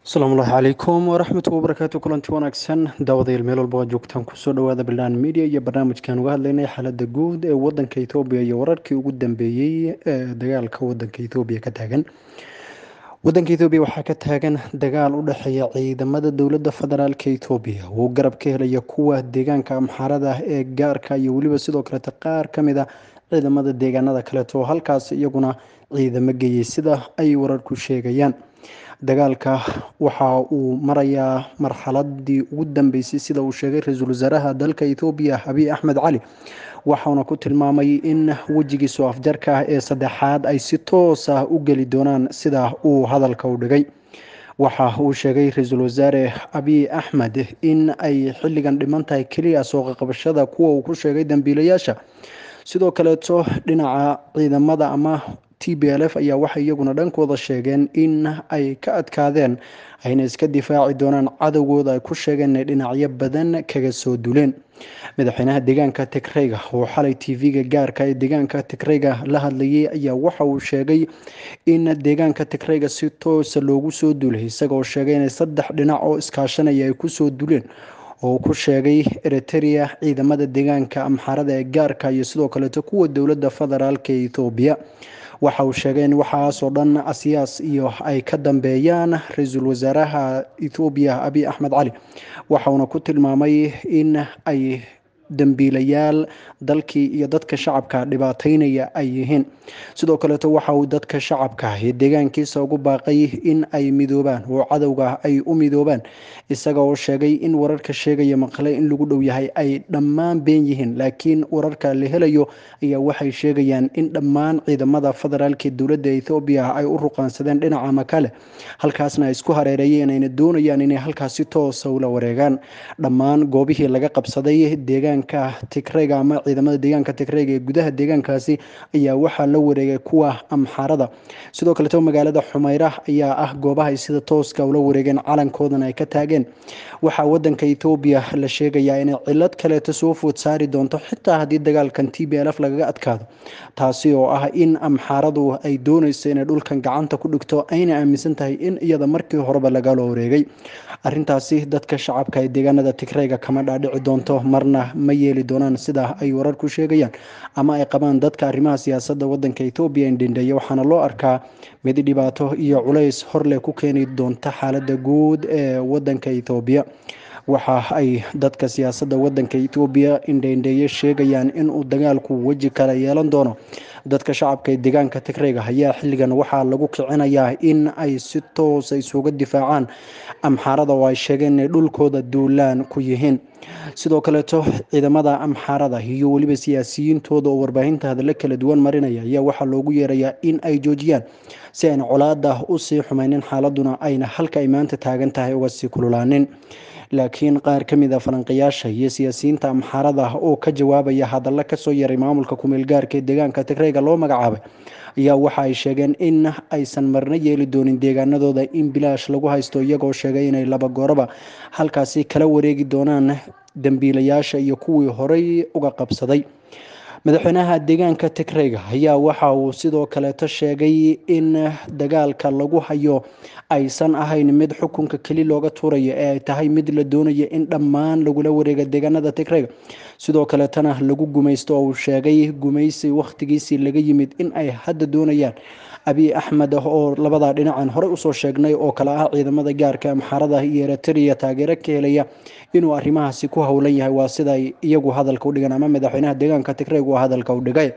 asalaamu ullahi calaykum waraxmatu wabarakaatu kulanti wanaagsan daawadayaal meel walba waa joogtaan kusoo dhawaada bilaan media iyo barnaamijkan uga hadlaynay xaalada guud ee wadanka ethoobiya iyo wararkii ugu dambeeyey ee dagaalka wadanka ethoobiya ka taagan wadanka ethoobiya waxaa ka taagan dagaal u dhexeeya ciidamada dowladda federaalka ethoobiya uu garab ka helaya kuwa deegaanka amxaarada ee gaarka iyo weliba sidoo kaleeta qaar ka mid a ciidamada deegaanada kaleeto halkaas iyaguna ciidamo geeyey sida ay wararku sheegayaan dagaalka waxa uu marayaa marxaladii ugu dambeysay sida uu sheegay ra-iisul wasaaraha dalka ethoobiya abiy axmed cali waxauna ku tilmaamay in wejigiisu afjarka ah ee saddexaad ay si toos ah u geli doonaan sida uu hadalka u dhigay waxa uu sheegay ra-iisul wasaare abiy axmed in ay xilligan dhiman tahay keliya sooqaqabashada kuwa uu ku sheegay dambiilayaasha sidoo kaleeto dhinaca ciidamada ama t b l f ayaa waxay iyaguna dhankooda sheegeen in ay ka adkaadeen ayna iska difaaci doonaan cadowgooda ay ku sheegeen inay dhinacyo badan kaga soo duleen madaxweynaha deegaanka tigreyga oo xalay t v-ga gaarka ee deegaanka tigreyga la hadlayay ayaa waxa uu sheegay in deegaanka tigreyga si toosa loogu soo duulay isagaoo sheegay inay saddex dhinac oo iskaashanaya ay kusoo duleen oo ku sheegay eriterea ciidamada deegaanka amxaarada ee gaarka iyo sidoo kaleeto kuwa dowladda federaalka ee ethoobiya waxa uu sheegay in waxaasoo dhan asiyaas iyo ay ka dambeeyaan ra-iisul wasaaraha ethoobiya abiy axmed cali waxauna ku tilmaamay in ay dambiilayaal dalkii iyo dadka shacabka dhibaateynaya ay yihiin sidoo kaleeto waxa uu dadka shacabka ee deegaankiisa ugu baaqay in ay midoobaan oo cadowga ay u midoobaan isaga oo sheegay in wararka sheegaya maqle in lagu dhow yahay ay dhammaan been yihiin laakiin wararka la helayo ayaa waxay sheegayaan in dhammaan ciidamada federaalka dowladda ethoobiya ay u ruqaansadeen dhinaca makale halkaasna ay isku hareereeyeen ayna doonayaan inay halkaas si toosa ula wareegaan dhammaan goobihii laga qabsaday deegaanka tigreyga ama ciidamada deegaanka tigreyga ee gudaha deegaankaasi ayaa waxaa la wareegay kuwa amxaarada sidoo kaleeto magaalada xumayra ayaa ah goobaha ay sida tooska ula wareegeen calankoodana ay ka taageen waxaa wadanka ethoobiya la sheegayaa inay cilad kaleeto soo food saari doonto xitaa haddii dagaalkan t b l f lagaga adkaado taasi oo ah in amxaaradu ay dooneyso inay dhulkan gacanta ku dhigto ayna aaminsan tahay in iyada markii horeba lagala wareegay arintaasi dadka shacabka ee deegaanada tigreyga kama dhaadhici doonto marna ma yeeli doonaan sida ay wararku sheegayaan ama ay qabaan dadka arrimaha siyaasadda wadanka ethoobiya indhendheeya waxaana loo arkaa mid dhibaato iyo culays horleh ku keeni doonta xaalada guud ee wadanka ethoobiya waxa ay dadka siyaasadda wadanka ethoobiya indhendheeye sheegayaan inuu dagaalku weji kale yeelan doono dadka shacabka ee deegaanka tigreyga ayaa xilligan waxaa lagu kicinayaa in ay si toosa isuga difaacaan amxaarada oo ay sheegeen inay dhulkooda duulaan ku yihiin sidoo kaleeto ciidamada amxaarada iyo weliba siyaasiyiintooda oo warbaahinta hadallo kala duwan marinaya ayaa waxaa loogu yeerayaa in ay joojiyaan si ayna colaada usii xumaynin xaaladuna ayna halka ay maanta taagan tahay uga sii kululaanin laakiin qaar ka mid a falanqayaasha iyo siyaasiyiinta amxaarada oo ka jawaabaya hadalla kasoo yaray maamulka kumeel gaarka ee deegaanka tigreyga loo magacaabay ayaa waxa ay sheegeen in aysan marna yeeli doonin deegaanadooda in bilaash lagu haysto iyagoo sheegay inay laba gooraba halkaasi kala wareegi doonaan dambiilayaasha iyo kuwii horey uga qabsaday madaxweynaha deegaanka tigreyga ayaa waxa uu sidoo kaleeto sheegay in dagaalka lagu hayo aysan ahayn mid xukunka keli looga tuurayo ee ay tahay mid la doonayo in dhammaan lagula wareega deegaanada tigreyga sidoo kaleetana lagu gumaysto oo uu sheegay gumaysi wakhtigiisii laga yimid in ay hadda doonayaan abiy axmed oo labadaa dhinacan horey usoo sheegnay oo kale ah ciidamada gaarka amxaarada iyo eritrea taageero ka helaya inuu arrimahaasi ku howlan yahay waa siday iyagu hadalka u dhigan ama madaxweynaha deegaanka tigreyg uu hadalka u dhigay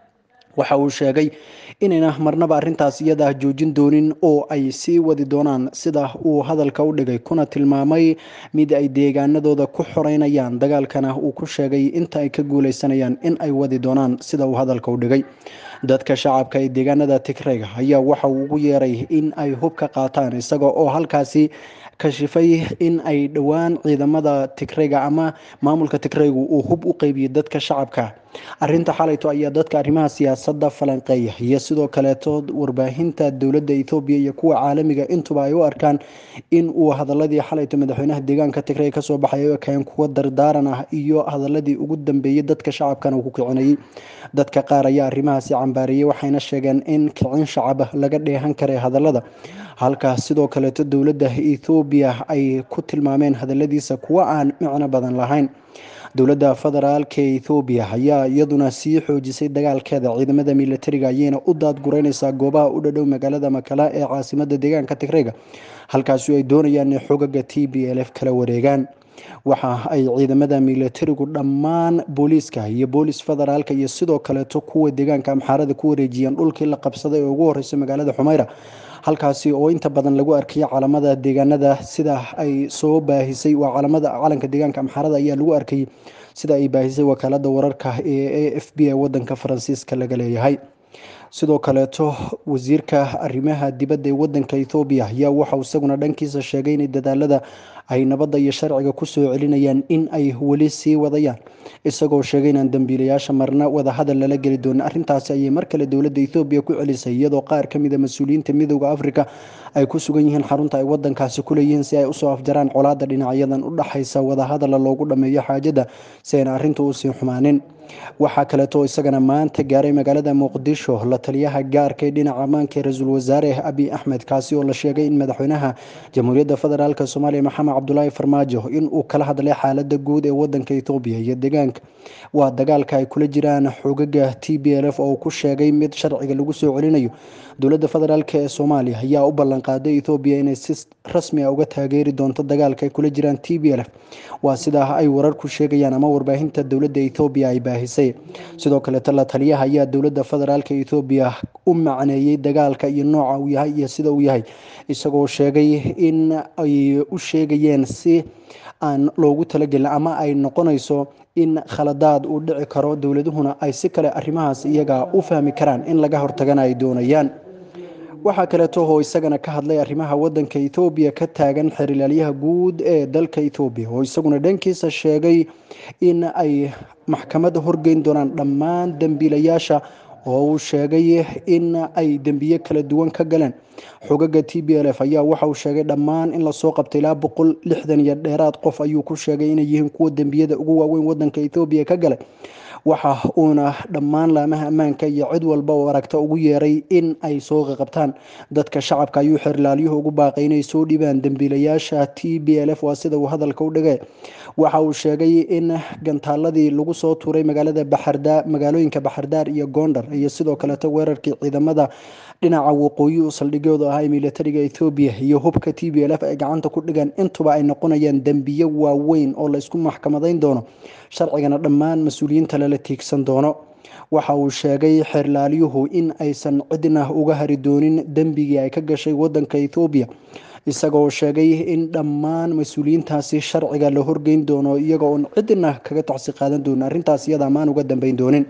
waxa uu sheegay inayna marnaba arintaas iyadaa joojin doonin oo ay sii wadi doonaan sida uu hadalka u dhigay kuna tilmaamay mid ay deegaanadooda ku xoreynayaan dagaalkana uu ku sheegay inta ay ka guuleysanayaan in ay wadi doonaan sida uu hadalka u dhigay dadka shacabka ee deegaanada tigreyga ayaa waxa uu ugu yeeray in ay hub ka qaataan isaga oo halkaasi kashifay in ay dhowaan ciidamada tigreyga ama maamulka tigreygu uu hub u qeybiyey dadka shacabka arinta xalayto ayaa dadka arrimaha siyaasadda falanqeeya iyo sidoo kaleeto warbaahinta dowladda ethoobiya iyo kuwa caalamiga intuba ay u arkaan in uu hadaladii xalayto madaxweynaha deegaanka tigrey kasoo baxay ay kaen kuwa dardaaran ah iyo hadaladii ugu dambeeyey dadka shacabkana uu ku kicinayay dadka qaar ayaa arrimahaasi cambaariyey waxayna sheegeen in kicin shacab laga dheehan karay hadalada halka sidoo kaleeto dowladda ethoobiya ay ku tilmaameen hadaladiisa kuwo aan micno badan lahayn dowladda federaalka ethoobiya ayaa iyaduna sii xoojisay dagaalkeeda ciidamada militariga ayayna u daadgureyneysaa goobaha u dhadhow magaalada makala ee caasimada deegaanka tigreyga halkaasi ay doonayaan in xogaga t b l f kala wareegaan waxa ay ciidamada militarigu dhammaan booliiska iyo boolis federaalka iyo sidoo kaleeto kuwa deegaanka amxaarada ku wareejiyeen dhulkii la qabsaday ee ugu horreysay magaalada xumeyra halkaasi oo inta badan lagu arkayay calamada deegaanada sida ay soo baahisay waa calamada calanka deegaanka amxaarada ayaa lagu arkayay sida ay baahisay wakaalada wararka ee a f b ee wadanka faransiiska laga leeyahay sidoo kaleeto wasiirka arrimaha dibadda ee wadanka ethoobiya ayaa waxauu isaguna dhankiisa sheegay inay dadaalada ay nabadda iyo sharciga kusoo celinayaan in ay weli sii wadayaan isagoo sheegay inaan dambiilayaasha marna wadahadal lala geli doonin arrintaasi ayay mar kale dowladda ethoobiya ku celisay iyadoo qaar ka mid a mas-uuliyiinta midooda africa ay ku sugan yihiin xarunta ay wadankaasi ku leeyihiin si ay usoo afjaraan colaada dhinacyadan u dhaxaysa wadahadala loogu dhameeyo xaajada si ayna arrintu usii xumaanin waxaa kaleeto isagana maanta gaaray magaalada muqdisho la taliyaha gaarka ee dhinaca ammaanka ee ra-iisul wasaare abiy axmed kaasi oo la sheegay in madaxweynaha jamhuuriyadda federaalk soomaaliya maxamed cabdulaahi farmaajo inuu kala hadlay xaalada guud ee wadanka ethoobiya iyo deegaanka waa dagaalka ay kula jiraan xogaga t b l f oo uu ku sheegay mid sharciga lagu soo celinayo dowladda federaalk ee soomaaliya ayaa u ballanqaaday ethoobiya inay si rasmi a uga taageeri doonto dagaalka ay kula jiraan t b l f waa sidaa ay wararku sheegayaan ama warbaahinta dowladda ethoobiya ay baahisay sidoo kaleeto la taliyaha ayaa dowladda federaalka ethoobiya u macneeyey dagaalka iyo nooca uu yahay iyo sida uu yahay isagoo sheegay in ay u sheegayeen si aan loogu talagelin ama ay noqonayso in khaladaad uu dhici karo dowladuhuna ay si kale arrimahaas iyaga u fahmi karaan in laga hortagana ay doonayaan waxaa kaleeto oo isagana ka hadlay arrimaha wadanka ethoobiya ka taagan xerilaalyaha guud ee dalka ethoobiya oo isaguna dhankiisa sheegay in ay maxkamadda horgeyn doonaan dhammaan dembiilayaasha oo uu sheegay in ay dembiye kala duwan ka galeen xogaga t b l f ayaa waxa uu sheegay dhammaan in lasoo qabtay ilaa boqol lixdan iyo dheeraad qof ayuu ku sheegay inay yihiin kuwa dembiyada ugu waaweyn wadanka ethoobiya ka galay waxa uuna dhammaan laamaha ammaanka iyo cid walba oo aragta ugu yeeray in ay soo qaqabtaan dadka shacabka ayuu xerilaalyuhu ugu baaqay inay soo dhibaan dembiilayaasha t b l f waa sida uu hadalka u dhigay waxa uu sheegay in gantaaladii lagu soo tuuray magaalada baxardaa magaalooyinka baxardaar iyo gondar iyo sidoo kaleeto weerarkii ciidamada dhinaca waqooyi u saldhigyooda ahaa ee militariga ethoobiya iyo hubka t b l f ay gacanta ku dhigaan intuba ay noqonayaan dembiye waaweyn oo laysku maxkamadayn doono sharcigana dhammaan mas-uuliyiinta lala tiigsan doono waxa uu sheegay xeerlaalyuhu in aysan cidna uga hari doonin dembigii ay ka gashay wadanka ethoobiya isagoo sheegay in dhammaan mas-uuliyiintaasi sharciga la horgeyn doono iyaga oon cidna kaga tacsi qaadan doonin arrintaas iyada amaan uga dambeyn doonin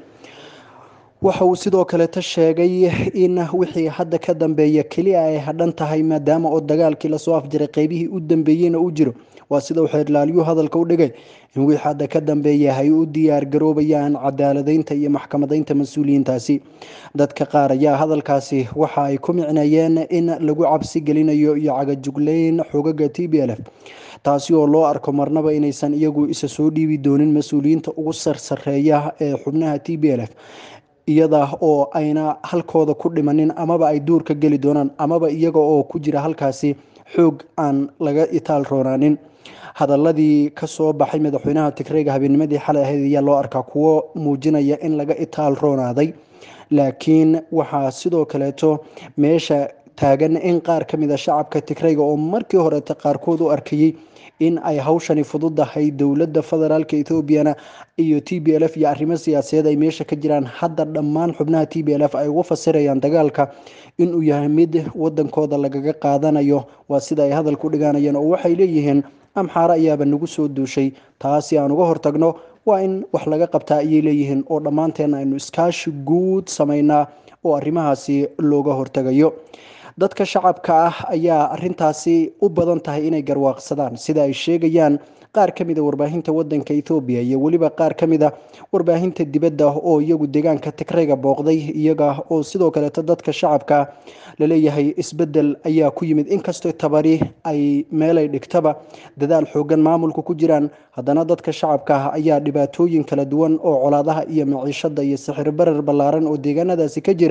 waxa uu sidoo kaleeta sheegay in wixii hadda ka dambeeya keliya ay hadhan tahay maadaama oo dagaalkii lasoo afjiray qeybihii u dambeeyeyna uu jiro waa sida uu xeerlaalyuu hadalka u dhigay in wixii hadda ka dambeeya ay u diyaar garoobayaan cadaaladeynta iyo maxkamadaynta mas-uuliyiintaasi dadka qaar ayaa hadalkaasi waxa ay ku micneeyeen in lagu cabsi gelinayo iyo cagajugleyn xogaga t b l f taasi oo loo arko marnaba inaysan iyagu isa soo dhiibi doonin mas-uuliyiinta ugu sarsareeya ee xubnaha t b l f iyada oo ayna halkooda ku dhimanin amaba ay duurka geli doonaan amaba iyaga oo ku jira halkaasi xoog aan laga itaal roonaanin hadaladii kasoo baxay madaxweynaha tigreyga habeenimadii xalay ahayd ayaa loo arkaa kuwo muujinaya in laga itaal roonaaday laakiin waxaa sidoo kaleeto meesha taagan in qaar ka mid a shacabka tigreyga oo markii horeeta qaarkood u arkayey in ay hawshani fududahay dowladda federaalka etoobiyana iyo t b l f iyo arrimo siyaasadeed ay meesha ka jiraan hadda dhammaan xubnaha t b l f ay ugu fasirayaan dagaalka inuu yahay mid wadankooda lagaga qaadanayo waa sida ay hadalku dhiganayeen oo waxay leeyihiin amxaare ayaaba nagu soo duushay taasi aan uga hortagno waa in wax laga qabtaa ayay leeyihiin oo dhammaanteen aynu iskaashi guud samaynaa oo arrimahaasi looga hortagayo dadka shacabka ah ayaa arintaasi u badan tahay inay garwaaqsadaan sida ay sheegayaan qaar ka mida warbaahinta wadanka ethoobiya iyo weliba qaar ka mida warbaahinta dibadda oo iyagu deegaanka tigreyga booqday iyaga oo sidoo kaleeto dadka shacabka laleeyahay isbedel ayaa ku yimid inkastoo tabari ay meelay dhigtaba dadaal xoogan maamulka ku jiraan haddana dadka shacabka ah ayaa dhibaatooyin kala duwan oo colaadaha iyo maciishada iyo sixir barar ballaaran oo deegaanadaasi ka jira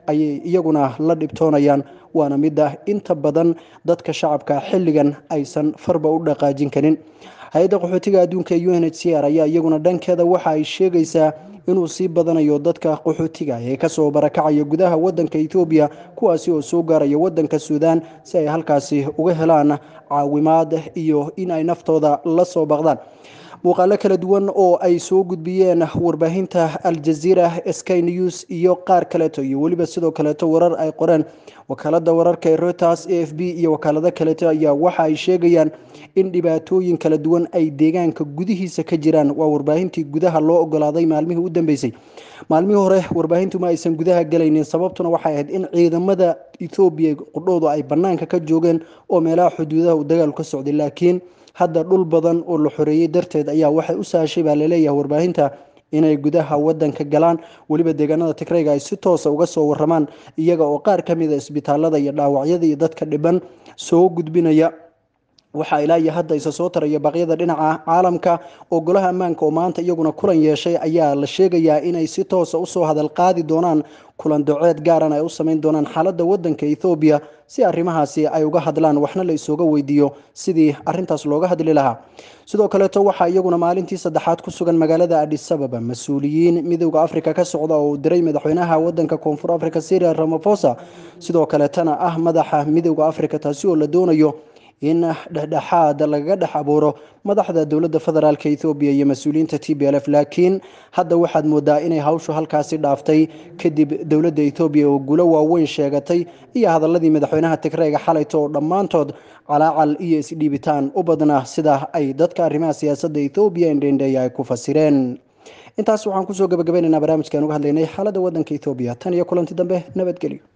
ayay iyaguna la dhibtoonayaan waana midda inta badan dadka shacabka xilligan aysan farba u dhaqaajin karin hay-adda qaxootiga adduunka u n h c r ayaa iyaguna dhankeeda waxa ay sheegaysaa inuu sii badanayo dadka qaxootiga ee kasoo barakacaya gudaha wadanka ethoobiya kuwaasi oo soo gaaraya wadanka suudaan si ay halkaasi uga helaan caawimaad iyo in ay naftooda la soo baqdaan muuqaalo kala duwan oo ay soo gudbiyeen warbaahinta aljaziira sky news iyo qaar kaleeto iyo weliba sidoo kaleeto warar ay qoreen wakaalada wararka ee reuters a f b iyo wakaalado kaleeto ayaa waxa ay sheegayaan in dhibaatooyin kala duwan ay deegaanka gudihiisa ka jiraan waa warbaahintii gudaha loo ogolaaday maalmihii u dambeysay maalmihii hore warbaahintu ma aysan gudaha galaynin sababtuna waxay ahayd in ciidamada ethoobiya qudhoodu ay banaanka ka joogeen oo meelaha xuduudaha uu dagaalu ka socday laakiin hadda dhul badan oo la xoreeyey darteed ayaa waxay u sahashay baa laleeyahay warbaahinta inay gudaha wadanka galaan weliba deegaanada tigrayga ay si toosa uga soo waramaan iyaga oo qaar ka mida isbitaalada iyo dhaawacyada iyo dadka dhiban soo gudbinaya waxaa ilaa iyo hadda isa soo taraya baqyada dhinaca caalamka oo golaha ammaanka oo maanta iyaguna kulan yeeshay ayaa la sheegayaa inay si toosa usoo hadal qaadi doonaan kulan doceed gaaran ay u sameyn doonaan xaaladda wadanka ethoobiya si arrimahaasi ay uga hadlaan waxna la isooga weydiiyo sidii arintaas looga hadli lahaa sidoo kaleeto waxaa iyaguna maalintii saddexaad ku sugan magaalada adisababa mas-uuliyiin midooda africa ka socda oo uu diray madaxweynaha wadanka koonfur africa syria ramafosa sidoo kaleetana ah madaxa midooda africa taasi oo la doonayo in dhexdhexaad lagaga dhex abuuro madaxda dowladda federaalk ethoobiya iyo mas-uuliyiinta t b l f laakiin hadda waxaad moodaa inay hawshu halkaasi dhaaftay kadib dowladda ethoobiya oo gulo waaweyn sheegatay iyo hadaladii madaxweynaha tigreyga xalayto oo dhammaantood calaacal iyo isdhiibitaan u badnaa sida ay dadka arrimaha siyaasadda ethoobiya indhendheeya ay ku fasireen intaas waxaan kusoo gabagabaynaynaa barnaamijkan uga hadlaynay xaaladda wadanka ethoobiya tan iyo kulanti dambe nabadgelyo